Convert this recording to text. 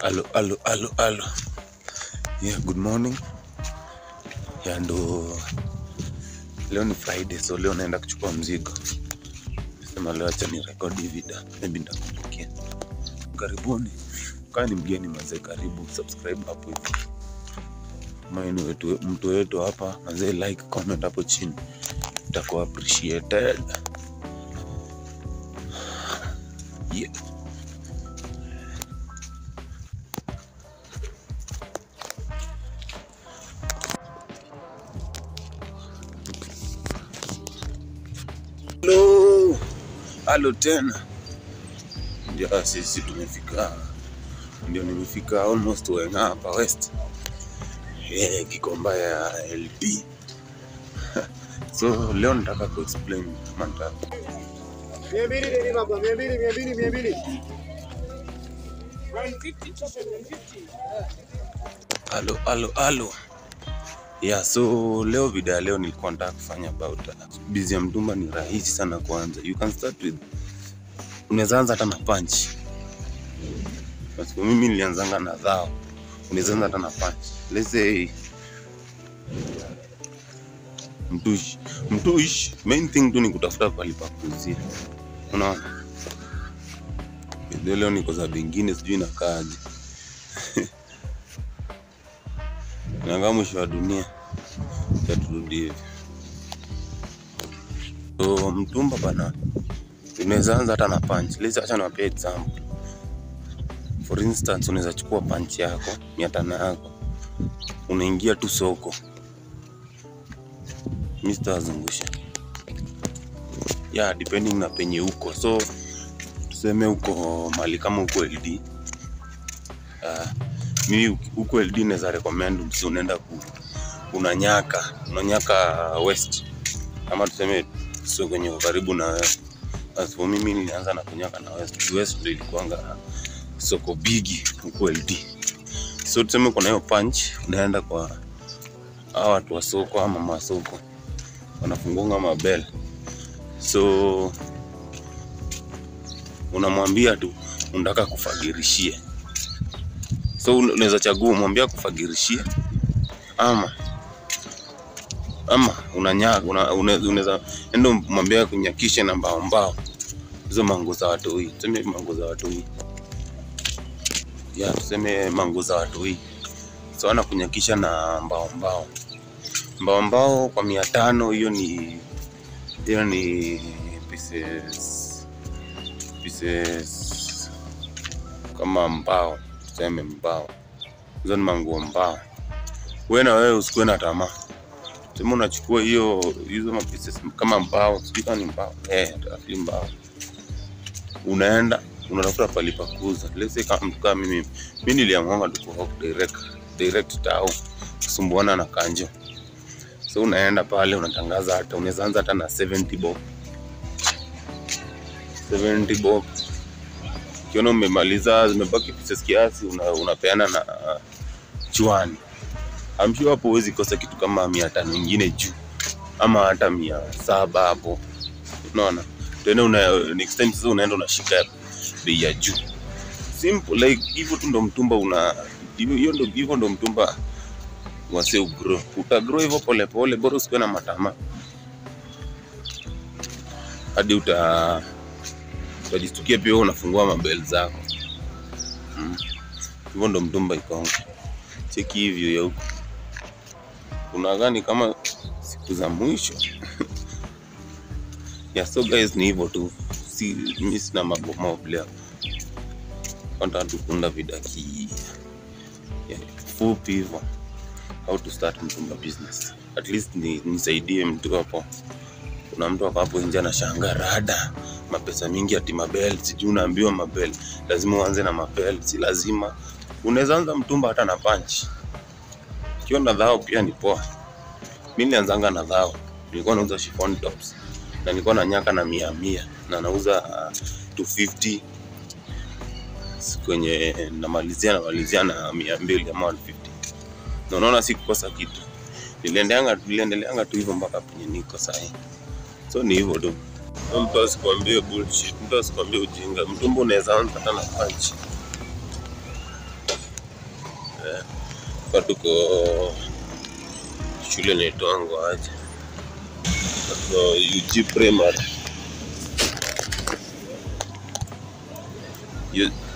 Alo, alo, alo, alo. Yeah, good morning. Yeah, ndo leo ni Friday, so leo naenda kuchukua mzigo. Sema leo acha ni record hii video, maybe nitakumbukia. Karibuni. Kaa ni mgeni mazee, karibu subscribe hapo hivi. Maini wetu mtu wetu hapa mazee, like comment hapo chini, itakuwa appreciated. Yeah. Hello. Halo tena. Ndio sisi tumefika. Ndio nimefika almost Weng'a hapa West. Eh, Gikomba ya LP. So leo nataka kuexplain kama nita Mia mbili nini baba? Mia mbili, mia mbili, mia mbili. Halo, halo, halo. Yeah, so leo video ya leo nilikuwa nataka kufanya about uh, busy ya mtumba ni rahisi sana kuanza. You can start with unaweza anza hata na punch. Kwa sababu mimi nilianzanga na dhao. Unaweza anza hata na punch. Let's say mtush. Mtush, main thing tu ni kutafuta pahali pa kuuzia. Unaona? Video leo niko za bingine sijui inakaaje. Naangaa mwisho wa dunia taturudi hivi. So mtumba bana, unaweza anza hata na punch. Let's acha niwapee example. For instance, unaweza chukua punch yako mia tano yako, unaingia tu soko, mi sitawazungusha yeah, depending na penye uko. So tuseme uko mali kama huko LD uh, mimi huko LD naweza recommend msi unaenda ku unanyaka unanyaka west ama tuseme sio kwenye uko karibu na wewe. As for mimi nilianza na kunyaka na west west ndio ilikuanga soko bigi huko LD so tuseme kuna hiyo punch unaenda kwa hawa watu wa soko ama mama wa soko wanafungunga mabel so unamwambia tu unataka kufagirishie so un- unaweza chagua umwambia kufagirishie ama ama unanyaga una, una, unaweza enda umwambia kunyakishe na mbao mbao hizo mango za watoi tuseme mango za watoi ya tuseme mango za watoi so ana kunyakisha na mbao mbao mbao mbao kwa mia tano hiyo ni hiyo ni pieces pieces kama mbao tuseme mbao hizo ni manguo mbao we na wewe usikuwe na tamaa sema unachukua hiyo hizo mapieces kama mbao sijui kama ni mbao eh rafiki mbao unaenda unatafuta pali pa kuuza let's say kama mtu kama mimi mimi niliamua tu kwa direct direct tao kusumbuana na kanjo so unaenda pale unatangaza hata unaweza anza hata na 70 bob 70 bob ukiona umemaliza zimebaki pieces kiasi una, unapeana na uh, chwani I'm sure hapo huwezi kosa kitu kama mia tano ingine juu ama hata mia saba hapo unaona tena una, next time sasa unaenda unashika bei ya juu simple like hivyo tu ndo mtumba una hivyo hiyo ndo hivyo ndo mtumba wase ugrow utagrow hivyo polepole bora usikuwe na matama hadi uta utajistukia pia wewe unafungua mabel zako Mm. hivyo ndo mtumba ikonga cheki hivyo ya huko kuna gani kama siku za mwisho yeah, so guys ni hivyo tu si mi sina mambo mob leo nataka tu kuunda vidaki yeah, fupi hivyo how to start mtumba business at least ni, nisaidie mtu hapo kuna mtu ako hapo nje anashangaa rada mapesa mingi ati mabel sijui unaambiwa mabel lazima uanze na mabel si lazima unaweza anza mtumba hata na punch ikiwa na dhao pia ni poa mi nilianzanga na dhao nilikuwa nauza chiffon tops na nilikuwa na nyaka na mia mia na nauza uh, 250 kwenye namalizia namalizia na mia mbili ama 150 na unaona si kukosa kitu niliendeanga niliendeleanga tu hivyo mpaka penye niko sahii so ni hivyo tu mtu asikwambie bullshit mtu asikwambie ujinga mtumbo unaweza anza hata na punch eh, hapa tuko shule naitwango aje so UG primary U-